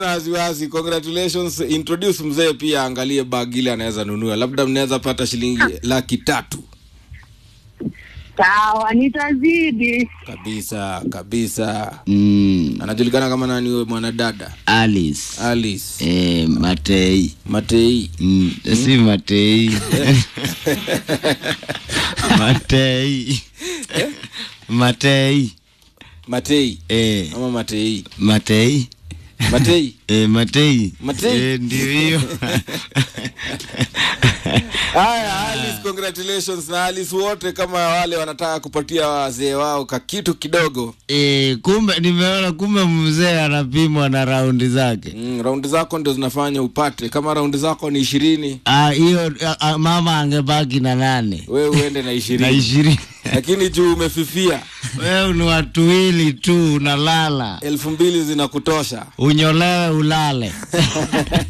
wasiwasi congratulations introduce mzee pia angalie bag ile anaweza nunua labda mnaweza pata shilingi laki tatu Sawa, nitazidi. kabisa kabisa mm, anajulikana kama nani huyo mwanadada alice alice eh, matei matei mm, si matei matei matei matei eh, ama matei matei matei eh, matei Matei. eh, ndio hiyo haya alice congratulations na alice wote kama wale wanataka kupatia wazee wao kakitu kidogo eh, kumbe nimeona kumbe mzee anapimwa na raundi zake mm, raundi zako ndio zinafanya upate kama raundi zako ni ishirini Ah, hiyo ah, ah, mama angebaki na nane wewe uende na na ishirini ishirini lakini juu umefifia wewe ni watu wili tu unalala elfu mbili zinakutosha unyolewe ulale